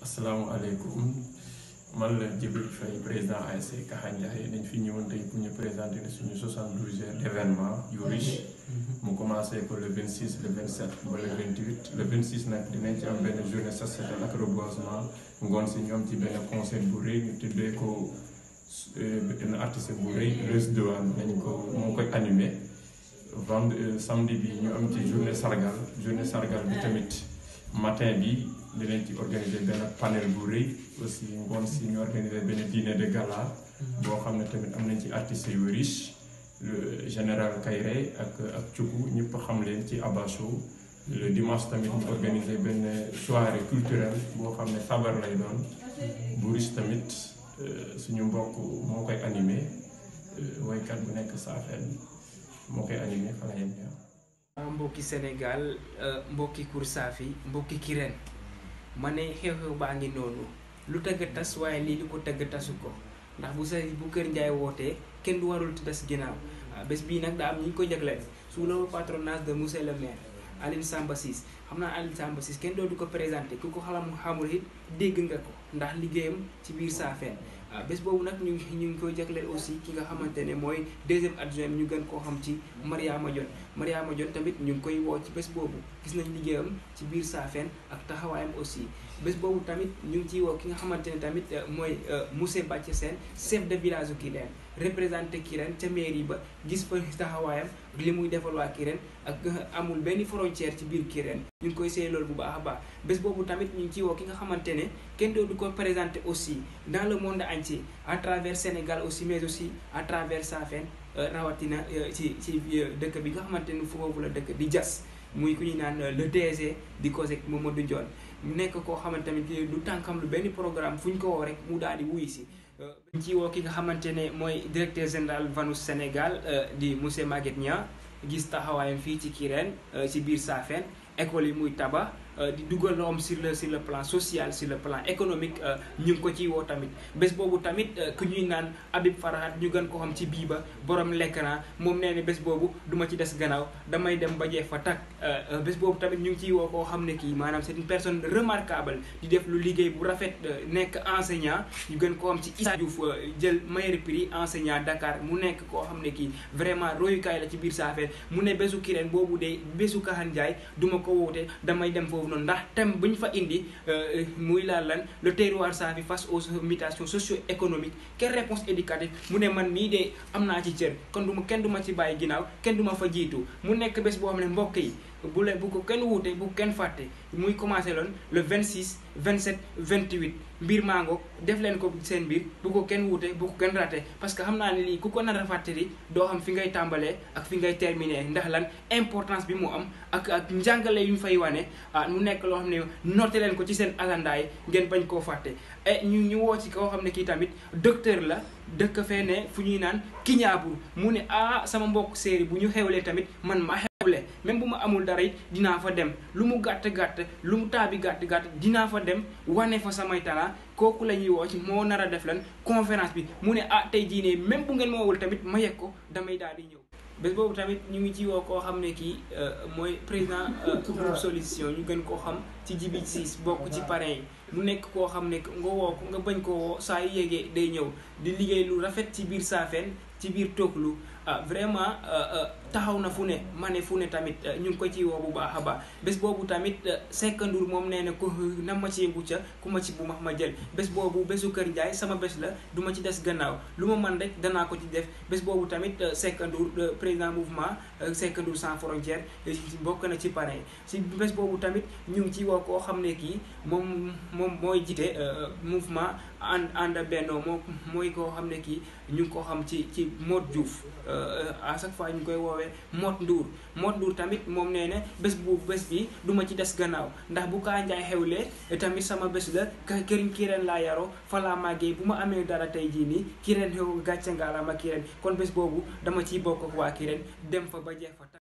asalaamaaleykum man la Djibril Faye président ASC Kaxa Ndiaye dañ fi ñëwoon tey pour ñu présenter ne suñu 72 heures d' événement yu riche mu commencé ko le 26 le 27 ba le 28 le 26 nag dinañ ci am benn journée sociétale ak reboisement ngoon si ñoom ci benn concert bu rëy ñu tuddee ko benn artiste bu rëy Leuz Douane dañ ko moo koy animé vend samedi bi ñu am ci journée sargal journée sargal bi tamit matin bi dinañ ci organiser benn panel bu rëy aussi ngoon si ñu organiser benn dîner de gala boo xam ne tamit am nañ ci artistes yu riche le général Kayré ak ak Cuku ñëpp xam leen ci Abba Show le dimanche tamit ñu organiser benn soirée culturelle boo xam ne sabar lay doon bu riche tamit suñu mbokk moo koy animé woykat bu nekk Saafeen moo koy animé fa la yem mbokki Sénégal mbokki Koursaafi mbokki Kirène ma ne xew-xew baa ngi noonu lu tëgg tas waaye lii di ko tëgg tasu ko ndax bu sa bu Kër Ndiaye wootee kenn du warul des ginnaaw bés bii nag daa am ñi ñu ko jagleel sous le patronage de monsieur le maire Aline Samba Ciss xam naa Aline Samba Ciss kenn dootu ko présenté ku ko xalam xamul it dégg nga ko ndax liggéeyam ci biir Saafeen bés boobu nag ñu ngi ñu ngi koy jagleel aussi ki nga xamante ne mooy deuxième adjoint ñu gën koo xam ci Mariama Dione Mariama Dione tamit ñu ngi koy woo ci bés boobu gis nañ liggéeyam ci biir Saafeen ak taxawaayam aussi bés boobu tamit ñu ngi ciy woo ki nga xamante ne tamit mooy monsieur Bàcc Sène chef de village u Kirène représenté Kirène ca mairie ba gis fa taxawaayam li muy defal waa Kirène ak amul benn frontière ci biir Kirène ñu ngi koy seey loolu bu baax a baax bés boobu tamit ñu ngi ciy woo ki nga xamante ne kenn dootu ko présenté aussi dans le monde entier à travers Sénégal aussi mais aussi à travers Saafeen rawatina ci ci dëkk bi nga xamante ne foofu la dëkk di jas muy ku ñuy naan le DG di COSEC Mamadou Dione mu nekk koo xamante tamit du tànkam lu benn programme fu ñu ko woo rek mu daal di wuy si ñu ci woo ki nga xamante ne mooy directeur général Vanus Sénégal di monsieur Maguette Niang gis taxawaayam fii ci Kirène ci biir Saafeen école yi muy tabax di dugal loom sur le sur le plan social sur le plan économique ñu ngi ko ciy woo tamit bés boobu tamit ku ñuy naan Habib Farahat ñu gën ko xam ci bii ba borom l'écran moom nee ne bés boobu duma ci des gannaaw damay dem ba jeex fa takk bés boobu tamit ñu ngi ciy woo koo xam ne kii maanaam c'est une personne remarquable di def lu liggéey bu rafet nekk enseignant ñu gën koo xam ci Issa Diouf jël meilleur prix enseignant Dakar mu nekk koo xam ne kii vraiment royukaay la ci biir Saafeen mu ne bésu Kirène boobu de bésu Kaxa Ndiaye duma ko woote damay dem foofu noonu ndax thème bu ñu fa indi muy laal lan le terroir Safi face aux mutations socio-économiques quelle réponse éducative mu ne man mii de am naa ci cër kon du ma kenn du ma ci bàyyi ginnaaw kenn du ma fa jiitu mu nekk bés boo xam ne mbokk yi bu leen bu ko kenn wuute bu kenn fàtte muy commencé loon le 26 27 28 mbir mango def leen ko seen mbir bu ko kenn wuute bu ko kenn raté parce que xam naa ne lii ku ko nar a fàttali doo xam fi ngay tàmbalee ak fi ngay terminer ndax lan importance bi mu am ak ak njàngale yu ñu fay wane ah mu nekk loo xam ne noté leen ko ci seen agendaay ngeen bañ koo fàtte et ñu ñu woo ci koo xam ne kii tamit docteur la dëkk fee ne fu ñuy naan kiñaabur mu ne ah sama mbokk séeri bu ñu xewlee tamit man ma même bu ma amul dara it dinaa fa dem lu mu gàtt gàtt lu mu taabi gàtt gàtt dinaa fa dem wane fa samay talent kooku la ñuy woo ci moo nar a def lan conférence bi mu ne ah tey jii ne même bu ngeen ma woowul tamit ma yegg ko damay daal di ñëw. bés boobu tamit ñu ngi ci woo koo xam ne kii mooy président groupe solution ñu gën koo xam ci jibi siis bokk ci parrain yi mu nekk koo xam ne nga woo ko nga bañ koo woo saa yu yégee day ñëw di liggéey lu rafet ci biir Saafeen ci biir Toklu ah vraiment taxaw na fu ne ma ne fu ne tamit ñu ngi ko ci woo bu baax a baax bés boobu tamit Seck Ndour moom nee na ku na ma ci yëngu ca ku ma ci bu max ma jël bés boobu bésu Kër Ndiaye sama bés la du ma ci des gannaaw lu ma man rek danaa ko ci def bés boobu tamit Seck Ndour président mouvement Seck Ndour sans frontières bokk na ci parrain si bés boobu tamit ñu ngi ci woo koo xam ne kii moom moom mooy jiite mouvement ànd ànd bennoo moo mooy koo xam ne kii ñu ngi ko xam ci ci Modou Diouf à chaque fois ñu koy woowee Mot Ndour Mot Ndour tamit moom nee na bés bu bés bi du ma ci des gannaaw ndax bu kaa njaay xewlee tamit sama bés la këriñ Kirène laa yaroo fa laa màggee bu ma amee dara tey jii nii Kirène xew gàcce ngaalaama Kirène kon bés boobu dama ciy bokk ak waa Kirène dem fa ba jeex fa